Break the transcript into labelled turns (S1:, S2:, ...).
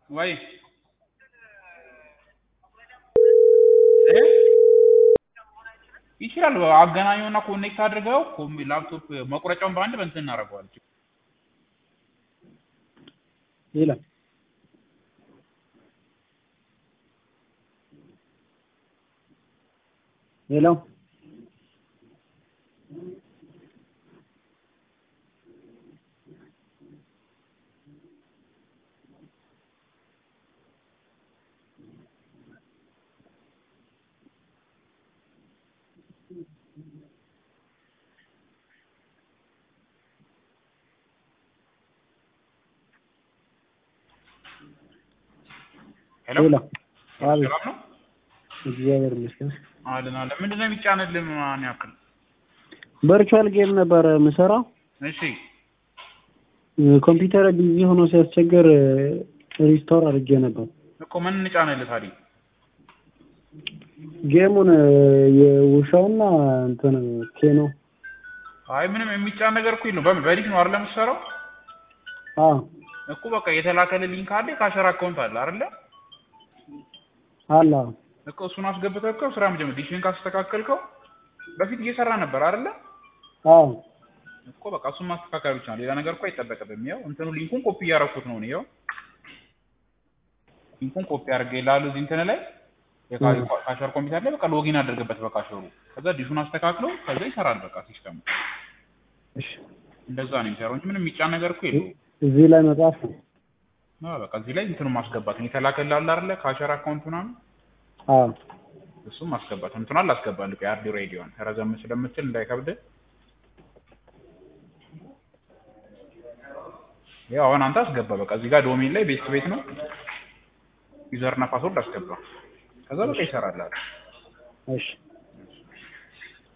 S1: ወይ እ ይችላል አገናኘውና ኮኔክት አድርገው ኮም ላፕቶፕ መቁረጫውን በአንድ በእንትን እናደርገዋለን።
S2: ይላል ሌላው
S1: ሄሎ
S2: ሌላው አቤት
S1: ሰላም ነው
S2: እግዚአብሔር ይመስገን
S1: አለን አለ ምንድን ነው የሚጫንልህ ማን ያክል
S2: ቨርቹዋል ጌም ነበረ የምሰራው
S1: እሺ
S2: ኮምፒውተር ቢዚ ሆኖ ሲያስቸግር ሪስቶር አድርጌ ነበር
S1: እኮ ምን እንጫንልህ ታዲያ
S2: ጌሙን የውሻውና እንትን ኬኖ
S1: አይ ምንም የሚጫን ነገር እኮ የለውም በምን በሊክ ነው አይደል የምትሰራው
S2: አዎ
S1: እኮ በቃ የተላከልህ ሊንክ አለ ካሸር አካውንት አለ አይደለ
S2: አላ
S1: እኮ እሱን አስገብተህ እኮ ስራ መጀመር ዲሽን ካስተካከልከው በፊት እየሰራ ነበር አይደለ
S2: አዎ
S1: እኮ በቃ እሱን ማስተካከል ብቻ ነው ሌላ ነገር እኮ አይጠበቅብም ያው እንትኑ ሊንኩን ኮፒ እያደረኩት ነው ነው ሊንኩን ኮፒ አድርጌ ላሉ እዚህ እንትን ላይ የካሸር ኮምፒውተር ላይ በቃ ሎጊን አድርግበት በካሸሩ ከዛ ዲሹን አስተካክለው ከዛ ይሰራል በቃ ሲስተሙ
S2: እሺ
S1: እንደዛ ነው የሚሰራው እንጂ ምንም የሚጫን ነገር እኮ የለውም
S2: እዚህ ላይ መጻፍ ነው
S1: አዎ በቃ እዚህ ላይ እንትኑ ማስገባት ነው የተላከልህ አለ አይደለ ካሸር አካውንት ምናምን
S2: አዎ
S1: እሱም ማስገባት ነው እንትኗን ላስገባልህ ቆይ አርዲ ሬዲዮን ረዘም ስለምትል እንዳይከብድ ያው አሁን አንተ አስገባ በቃ እዚህ ጋር ዶሜን ላይ ቤት ቤት ነው ዩዘር እና ፓስወርድ አስገባ ከዛ በቃ ይሰራል አይደል
S2: እሺ